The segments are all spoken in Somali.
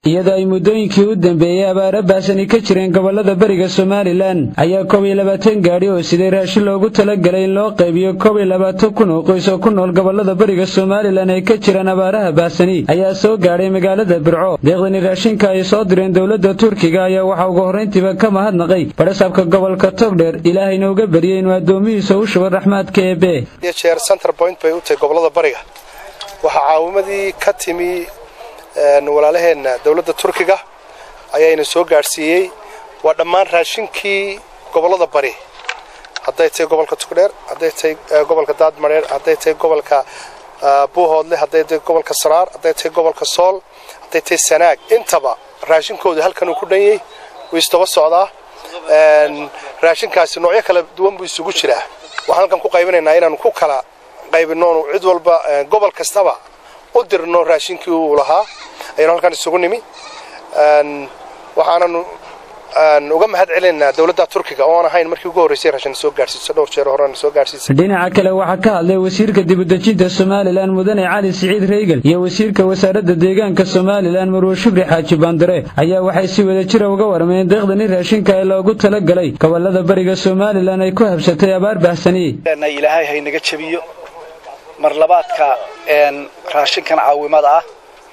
iyadoo ay muddooyinkii u dambeeyey abaaro baahsani ka jireen gobollada beriga somalilan ayaa koob iyo labaatan gaadhi oo siday raashin loogu talagalay in loo qaybiyo koob iyo labaatan kun oo qoys oo ku nool gobollada beriga somalilan ay ka jiraan abaaraha baahsani ayaa soo gaadhay magaalada birco deeqdani raashinka ay soo direen dowladda turkiga ayaa waxaa ugu horrayntiiba ka mahadnaqay badhasaabka gobolka togdheer ilaahayna uga baryay inuu addoomihiisa u shubo raxmaadka eebe jeer center point bay u tahay gobollada bariga waxaa caawimadii ka timi walaalaheenna dowladda turkiga ayaana soo gaadhsiiyey waa dhammaan raashinkii gobollada bari hadday tahay gobolka tugdheer hadday tahay gobolka daadmareer hadday tahay gobolka buuhoodle hadday tahay gobolka saraar hadday tahay gobolka sool hadday tahay sanaag intaba raashinkooda halkan uu ku dhanyay wuu istaba socdaa raashinkaasi noocyo kala duwan buu isugu jiraa waxaan halkan ku qaybinaynaa inaanu ku kala qaybinoonu cid walba gobol kastaba u dirno raashinkii uu lahaa ayanu halkan isugu nimi waxaananu uga mahad celinaynaa dowladda turkiga oo aan ahayn markii ugu horreysay raashin soo gaadhsiiso dhowr jeer horena soo gaadhsiisay dhinaca kale waxaa ka hadlay wasiirka dibudejinta somalilan mudane cali siciid reegal iyo wasiirka wasaaradda deegaanka somalilan marwe shubri xaaji baandare ayaa waxay si wada jira uga warmeen deeqdani raashinka ee loogu talagalay gobollada bariga somalilan ay ku habsatay abaar bahsani ilaahay haynaga jabiyo mar labaadka raashinkan caawimada ah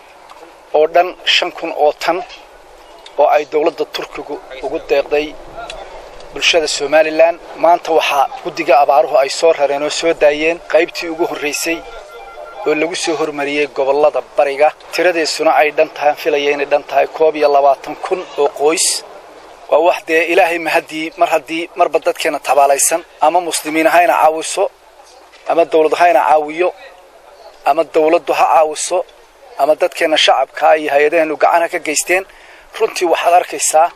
oo dhan shan kun oo tan oo ay dowladda turkigu ugu deeqday bulshada somalilan maanta waxaa guddiga abaaruhu ay soo rareen oo soo daayeen qaybtii ugu horraysay oo lagu soo hormariyey gobollada bariga tiradeesuna ay dhan tahay filaya inay dhan tahay koob iyo labaatan kun oo qoys waa wax dee ilaahay mahaddii mar haddii marba dadkeena tabaalaysan ama muslimiin hayna caawiso ama dawlad hayna caawiyo ama dawladdu ha caawiso ama dadkeenna shacabkaa iyo hay-adaheennu gacanha ka geysteen runtii waxaad arkaysaa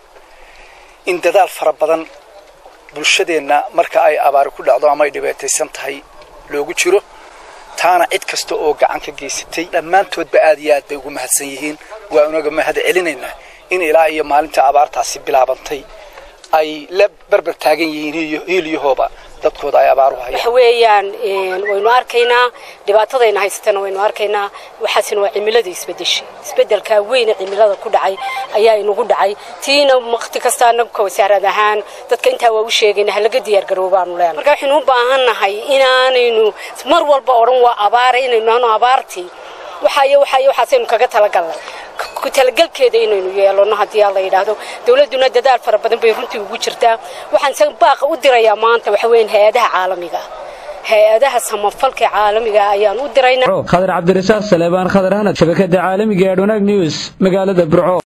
in dadaal fara badan bulshadeenna marka ay abaari ku dhacdo ama ay dhibaataysan tahay loogu jiro taana cid kasta oo gacan ka geysatay dhammaantoodba aad iyo aad bay ugu mahadsan yihiin waa unaga mahad celinaynaa in ilaa iyo maalinta abaartaasi bilaabantay ay la berber taagan yihiin hiilyahooba dadkooda ay abaaru hayaan waxa weeyaan waynu arkaynaa dhibaatadayna haysatana waynu arkaynaa waxaasina waa cimilada isbedeshay isbedelkaa weyne cimilada ku dhacay ayaa inagu dhacay tiina waqti kasta anagu ka wasaarad ahaan dadka intaa waa u sheegayna halaga diyaargaroobaanu leenahay marka waxaynu u baahannahay inaanaynu mar walba odhan waa abaara inaynu ano abaartii waxaayo waxaayo waxaasaynu kaga talagalnay ku talagalkeeda inaynu yeelano haddii alla yidhaahdo dowladduna dadaal fara badan bay runtii ugu jirtaa waxaan se baaqa u dirayaa maanta waxa weeyaan hay-adaha caalamiga hay-adaha samafalka caalamiga ayaan u diraynaa khadar cabdirasaaq saleebaan khadar hanad shabakada caalamiga ee adwanaag news magaalada burco